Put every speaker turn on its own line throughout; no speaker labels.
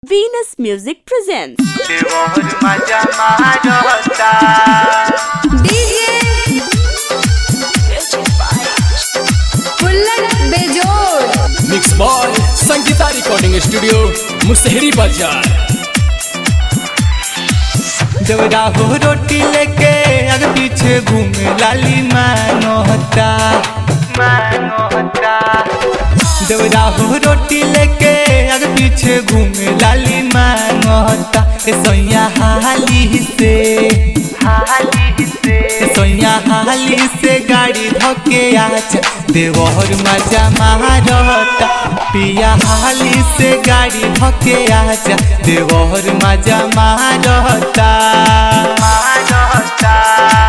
Venus Music presents
देवहर मजा मारता
डीजे बुल्लट बेजोड़
mix by Sangeeta recording studio Musahri बाजार
देवरा हो रोटी लेके आगे पीछे घूमे लाली मानोता मानोता देवरा हो रोटी लेके आगे पीछे घूमे लाली मानोता ए सोया हाली से हाली से ए सोया हाली से गाड़ी धके आचा देवहर मजा मारता पिया हाली से गाड़ी धके आचा देवहर मजा मारता मारता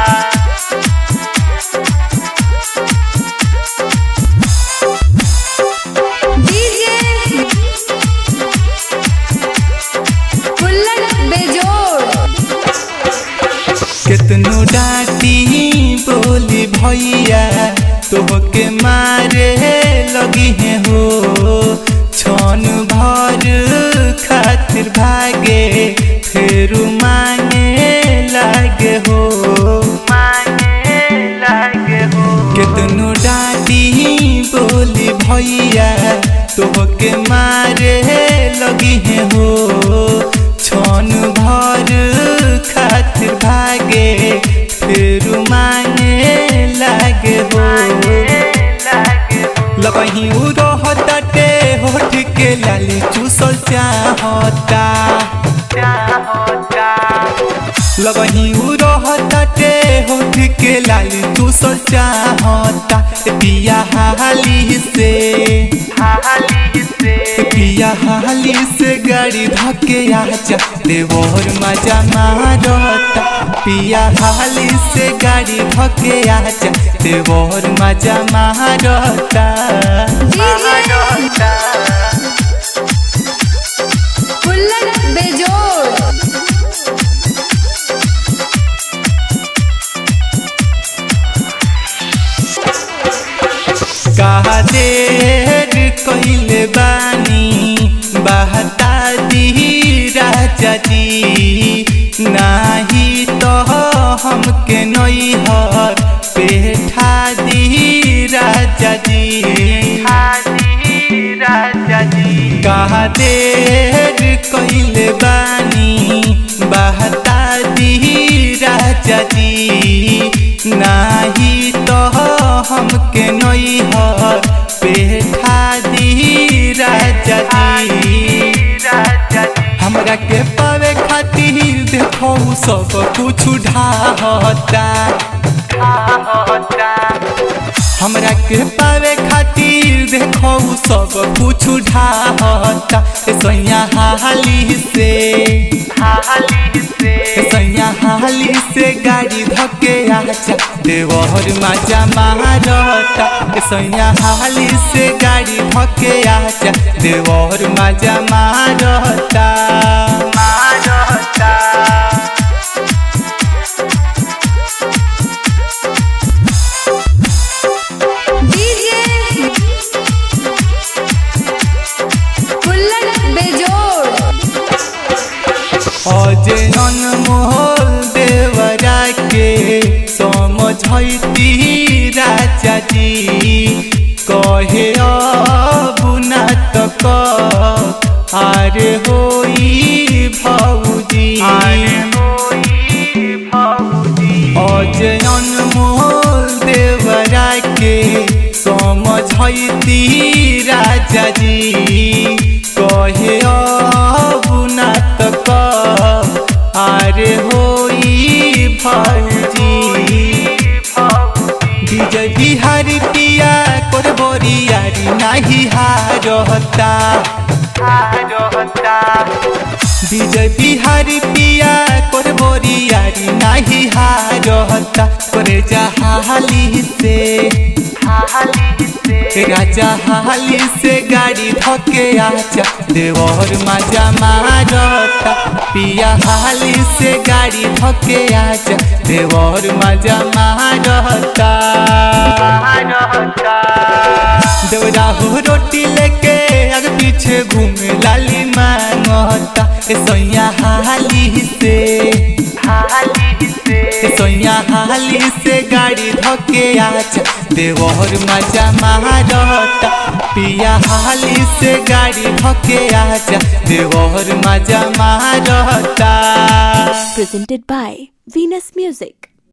डीजे बुल्लट बेजोड़
कितनो डांटी बोली भैया तोहके मारे लगी है हो छन भर खातिर भागे फिर मांगे लागे हो मांगे लागे हो कितनो डांटी बोली भैया तोहके मारे लगी है हो छन भर खातिर भागे फिर मांगे लागे हो लगही उ रहते होठ के लाली चूसल चाहता लगही उ रहते होठ के लाली चूसल चाहता पिया हाली से हाली से पिया हाली से गाड़ी धके आजा देवर मजा मारता पिया हाली से गाड़ी धके आजा देवर मजा मारता
डीजे बुल्लट बेजोड़
कहा देर कइले बानी बहता दी राजा जी नाही तो हमके नैहर पेठा दी राजा जी राजा जी कहा देर कइले बानी बहता दी राजा जी नाही तो हमके नैहर पेठा दी राजा जी हमरा के पावे खातिर देखो सब कुछ ढाहता हमरा के पावे खातिर देखो सब कुछ ढाहता ए सैया हाली से हाली से सैया हाली से गाड़ी धके आचा देवहर मजा मारता ए सैया हाली से गाड़ी धके आचा देवहर मजा मारता मारता
डीजे बुल्लट बेजोड़
अजे अनमोल देवरा के समझती राजा जी कहे अबुना तक आरे होई भौजी अजे अनमोल देवरा के समझती राजा जी कहे अबुना तक आरे होई भौजी विजय बिहारी पिया कर बोरियारी नाही हारता विजय बिहारी पिया कर बोरियारी नाही हारता करे जहाली से हाली से राजा हाली से गाड़ी धके आजा देवर मजा मारता पिया हाली से गाड़ी धके आजा देवर मजा मारता देवरा हो रोटी लेके आगे पीछे घूमे लाली मांगता ए सोया हाली से हाली से ए सोया हाली से गाड़ी धके आजा देवर मजा मारता पिया हाली से गाड़ी धके आजा देवर मजा मारता
Presented by Venus Music.